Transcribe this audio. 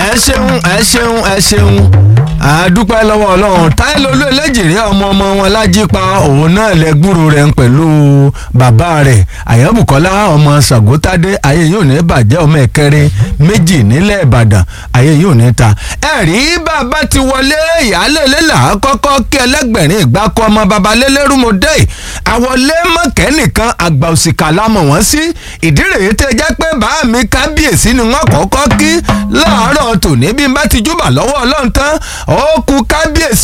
ẹ ṣeun ẹ ṣeun ẹ ṣeun àdúpẹ́ lọ́wọ́ ọlọ́run táìlólú eléjìrí ọmọ ọmọ wọn lájípa òun náà lẹ́gbúrú rẹ̀ ń pẹ̀lú bàbá rẹ̀ àyẹ̀bùkọ́lá ọmọ sàgótádé ayé yóò ní bàjẹ́ ọmọ ẹ̀kẹrin méjì nílẹ̀ ìbàdàn ayé yóò ní ta. ẹ̀rí bàbá ti wọlé ìyáálé lélà kọ́kọ́ kí ẹlẹ́gbẹ̀rin ìgbà kọ́ ọmọ bàbá lélẹ́rúmọdé àwọlé mọ̀kẹ́ nìkan àgbà òsìkà lámọ̀ wọ́n sí ìdí rèé tẹ́ jẹ́ pé bàá mi kábíyèsí ni wọ́n kọ́kọ́ kí láàárọ̀ tòní bí n bá ti júbà lọ́wọ́ ọlọ́run tán ó kú kábíyèsí